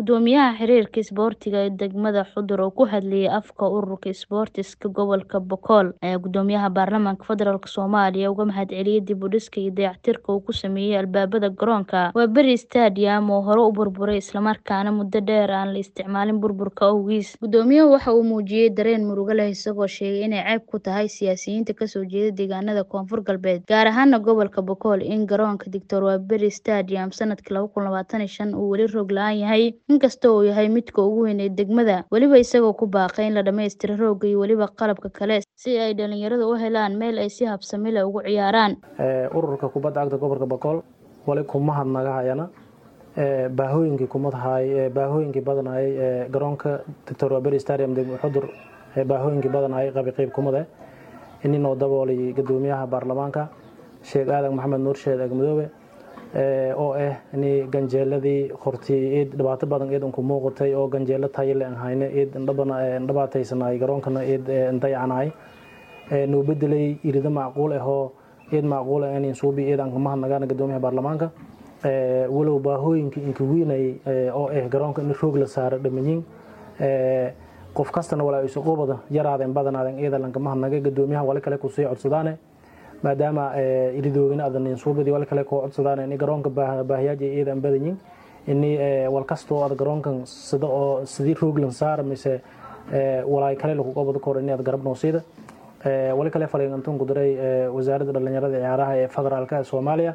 Gudoomiyaha xiriirka isboortiga ee degmada Xudur oo ku hadlayay afka ururka isboortiska gobolka Boqol ayaa Gudoomiyaha Baarlamaanka Federaalk Soomaaliya uga mahadceliyay dib u dhiska iyo dayactirka uu ku sameeyay albaabada garoonka Waberi Stadium oo hore u burburay isla markaana muddo dheer aan la isticmaalin burburka awgiis. Gudoomiyuhu waxa uu muujiyay dareen murugo leh isagoo sheegay inay ceeb ku tahay siyaasiyiinta ka soo jeeda deegaanada Koonfur Galbeed, gaar ahaan gobolka Boqol, in garoonka Dr Waberi Stadium sanadkii laba kun labatan iyo shan uu weli roog la'aan yahay, inkasta oo uu yahay midka ugu weyn ee degmada, weliba isagoo ku baaqay in la dhammaystiro roogga iyo weliba qalabka kale si ay dhalinyaradu u helaan meel ay si habsami leh ugu ciyaaraan. ururka kubadda cagta gobolka Boqol wali kuma hadnagahayana baahooyinkii kumadahay baahooyinkii badanayay ee garoonka Dr Waberi Stadium degmada Xudur ee baahooyinkii badanayay qabi qayb kumada inii noo daboolay gudoomiyaha baarlamaanka Sheekh Aadan Maxamed Nuur Sheekh Agmadoobe oo ah inii ganjeeladii hortii eed dhibaato badan eed ku muuqatay oo ganjeelo tayo leh aan hayne eed dhibaataysanay garoonkana eed dayacanay noo bedelay irida macquul ah oo eed macquul ah in suubi eed aan kuma hadnagaan gudoomiyaha baarlamaanka walow baahooyinkii inka weynay oo ah garoonka in roog la saaro dhamanyin qof kastana walaa isu qubada yaraadeen badanaadeen eeda lankama hadnagay gudoomiyaha wali kale ku sii codsadaane maadaama iridoogina adan suubadii wali kale koo codsadaan in garoonka baahiyaaja eedan badanyin ini wal kastoo ad garoonkan sida oo sidii rooglan saar mise walaay kale lagu qobada kor inaad garab noosiida wali kale faliintanku diray wasaaradda dhalinyarada ciyaaraha ee federaalka soomaaliya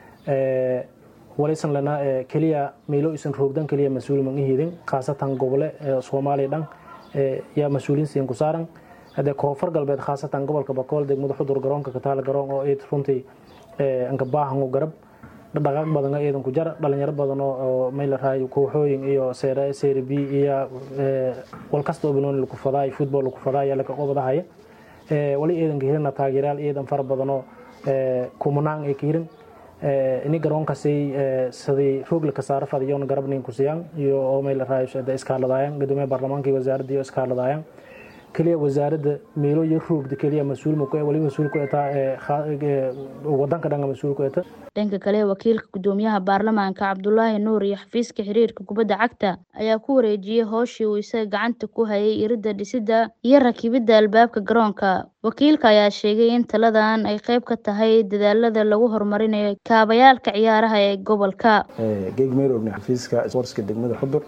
walisan lana keliya meelo isan roogdan keliya mas-uul man ihidin khaasatan gobole soomaaliya dhan yaa mas-uuliin siin ku saaran hadee koonfur galbeed khaasatan gobolka bakool degmada xudur garoonka kataala garoon oo eed runtii anka baahan u garab dhaqaaq badan eedan ku jar dhalinyaro badan oo mayla raayo kooxooyin iyo seere seere b iyo wal kasta oo banooni lagu fadaay football lagu fadaay laka qobadahaya wali eedanka hirina taageerayaal eedan fara badan oo kumanaan ee ka hirin ini garoonkaasay sidii roog la kasaaro fadiyona garabnin ku siiyaan iyo oo mayla raayo iskaaladayaan gudoomiyaha baarlamaanka iyo wasaaradda iyo iskaaladayaan keliya wasaaradda meelo iyo roogda keliya mas-uul ma ku wali mas-uul ku etaa wadanka dhanka mas-uul ku eta dhanka kale wakiilka gudoomiyaha baarlamaanka cabdulaahi nuur iyo xafiiska xiriirka kubadda cagta ayaa ku wareejiyey howshii uu isaga gacanta ku hayay iridda dhisidda iyo rakibidda albaabka garoonka wakiilka ayaa sheegay in taladan ay qayb ka tahay dadaalada lagu horumarinayo kaabayaalka ciyaaraha ee gobolka geegmeerogna xafiiska sportska degmada xudur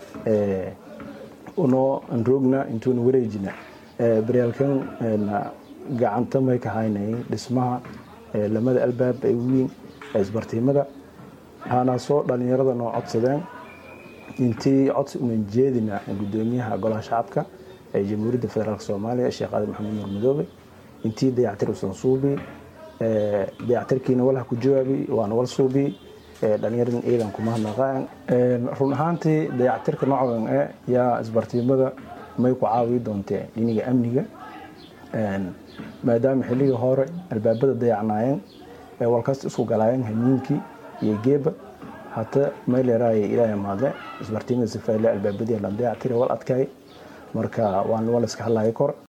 unoo aan roogna intuuna wareejina baryaalkan gacanta may ka haynay dhismaha lamada albaab ee weyn ee isbartiimada waxaana soo dhalinyarada noo codsadeen intii codsi unan jeedina gudoomiyaha golaha shacabka ee jamhuuriyadda federaalk soomaaliya sheekh aadan maxamed nuur madoobe intii dayactir usan suubi dayactirkiina walha ku jawaabi waana wal suubi dhalinyaradan ciidan kuma hadnaqaan run ahaantii dayactirka noocan e yaa isbartiimada may ku caawi doontee dhiniga amniga maadaama xilligii hore albaabada dayacnaayeen ee walkasta isku galaayeen hamiinkii iyo geeba hata may leeraaya ilaahay mahadle isbartiimada sifayle albaabadii la dayactira wal adkaay marka waan wal iska hadlaya kor